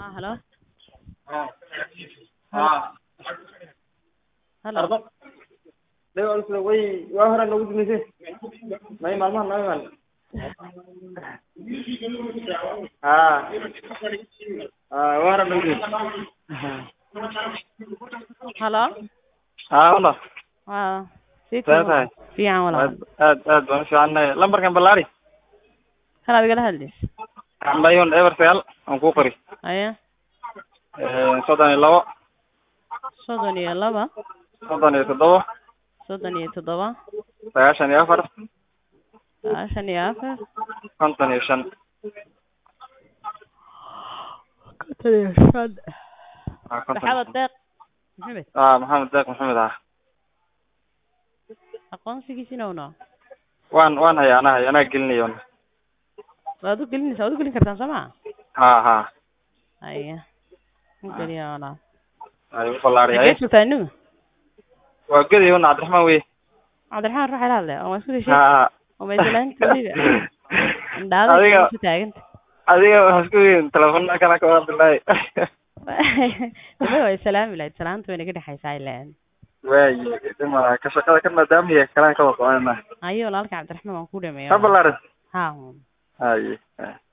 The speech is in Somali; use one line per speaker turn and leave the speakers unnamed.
Ah, hello.
Ah. Ah.
Hello.
Ardo. Deo isla way waa hore nagu dumisay. May maalmahan noo imaan. Ah. Ah, waa hore nagu dumisay.
Hello.
Ah, wala.
Waa. Sii
Saa tahay.
Fiican walaal.
Aad aad aad baan u fiicanahay. Lambarkan ballaari.
Kana adiga la hadlis.
Ambayon ever sagaal aan ku qori.
Aya.
Eh, soddon iyo labo,
Soddon iyo laba,
soddon iyo toddoba,
soddon iyo toddoba,
sagaashan iyo afar,
sagaashan iyo afar,
konton iyo shan.
konton iyo shan.
Ah, konton iyo
Saxaabad
shan.
deeq. Maxamed.
Ah, Maxamed Deeq Maxamed ah.
Aqoonsigiisina una.
Waan waan hayaa anaa hayaa anaa gelinayo.
Waad u gelinaysaa, waad u gelin kartaan soo ma?
Ha ha.
Aya. U geliya walaal.
Ay u ballaari
Xagee
ay.
joogtaa inigu?
Waa gediyo Cabdiraxmaan wey.
Cabdiraxmaan ruux ila hadlay oo waan isku deshay.
Ha.
Oo meesalaanta weliba. Indhaada
Adiga-
ku taaganta.
Adiga waxaa isku weyn telefoonada kana ka Abdullaahi.
Dama way salaami lahayd salaanta wayna ka dhexaysaa ilaan.
Waayi dhima ka shaqada ka maadaama yahay kalaan ka wada soconayna.
Ayo walaalka Cabdiraxmaan waan ku dhameeyaa.
Ha ballaarin.
Ha.
Haye.